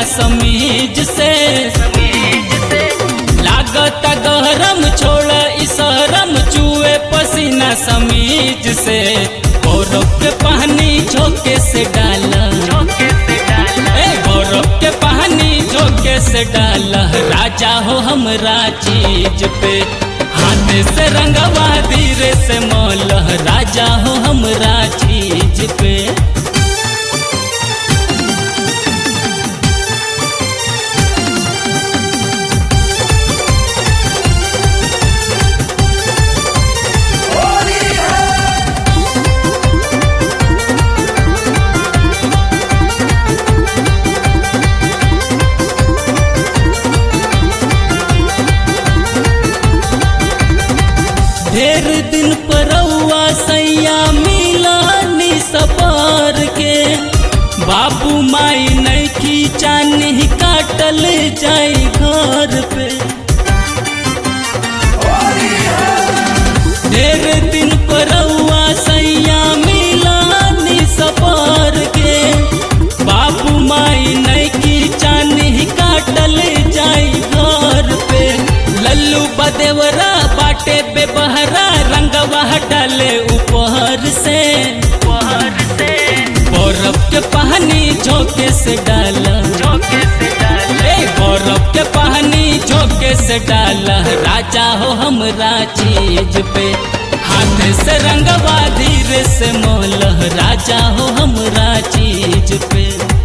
समीज से लागत गहरम छोड़ इसरम चुए पसीना समीज से गौरव के पानी झोंके से डाला ए गौरव के पानी झोंके से डाला राजा हो हमरा चीज पे हाथ से रंगवा धीरे से मौल राजा हो हमरा चीज पे ढेर दिन परौआ सैया मिलानी सपार के बाबू माई नैखी चानी काटल जाई घर पे ढेर दिन परौआ सैया मिलानी सपार के बाबू माई नैखी चानी काटल जाई घर पे लल्लू बदेवरा बाटे बेबहरा रंगवा डाले ऊपर से बर्फ के पानी झोंके से डाला ए बर्फ के पानी झोंके से डाला राजा हो हमरा चीज पे हाथ से रंगवा धीरे से मोल राजा हो हमरा चीज पे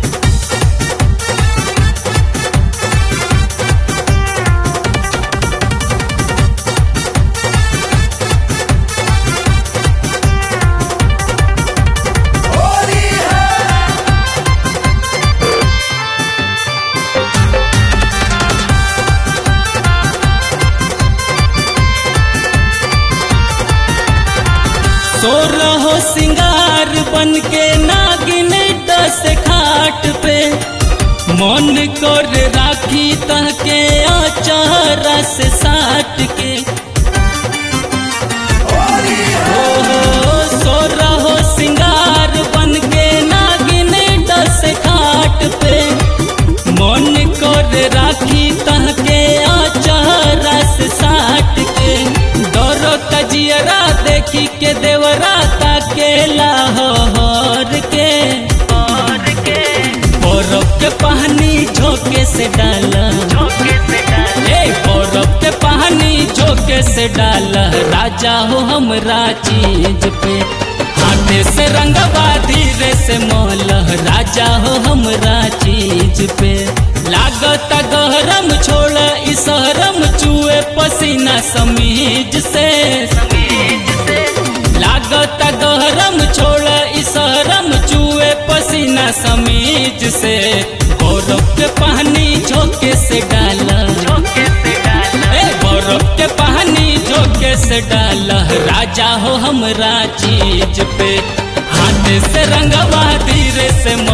सो रहो सिंगार बन के नागिन दस खाट पे मन कर राखी तह के आचारा से साट के ओ हो सो रहो सिंगार बन के नागिन दस खाट पे मन कर राखी तह के आचारा से साट के डरो तजियरा देखी के देवरा ताके लाहौर के बर्फ के पानी झोंके से डाला ए बर्फ के पानी झोंके से डाला राजा हो हमरा चीज पे हाथ से रंगवा धीरे से मोल राजा हो हमरा चीज पे लागत गहरम छोड़ इसरम चुए पसीना समीज से लागत गहरम छोड़ इसरम चुए पसीना समीज से गौरव के पानी झोंके से डाला ए गौरव के पानी झोंके से डाला राजा हो हमरा चीज पे हाथ से रंगवा धीरे से